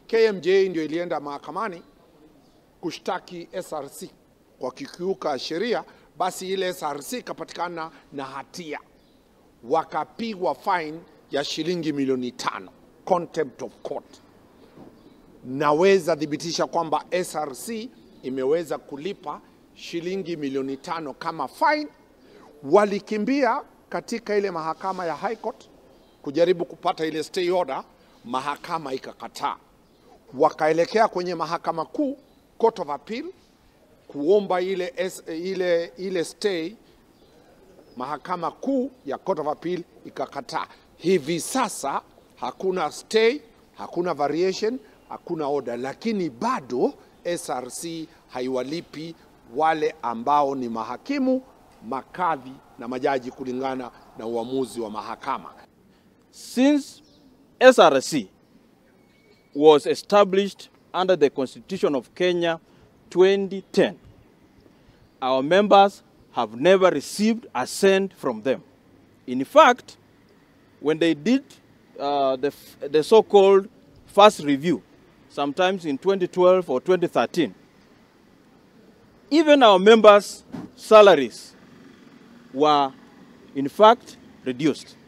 KMJ ndio ilienda mahakamani kushtaki SRC kwa kikiuka sheria, basi ile SRC ikapatikana na hatia, wakapigwa fine ya shilingi milioni tano, contempt of court. Naweza thibitisha kwamba SRC imeweza kulipa shilingi milioni tano kama fine. Walikimbia katika ile mahakama ya High Court kujaribu kupata ile stay order, mahakama ikakataa. Wakaelekea kwenye mahakama kuu, Court of Appeal, kuomba ile, S, ile, ile stay. Mahakama kuu ya Court of Appeal ikakataa. Hivi sasa hakuna stay, hakuna variation, hakuna order, lakini bado SRC haiwalipi wale ambao ni mahakimu, makadhi na majaji kulingana na uamuzi wa mahakama. Since SRC was established under the Constitution of Kenya 2010, our members have never received a cent from them. In fact, when they did uh, the, the so-called first review, sometimes in 2012 or 2013, even our members' salaries were in fact reduced.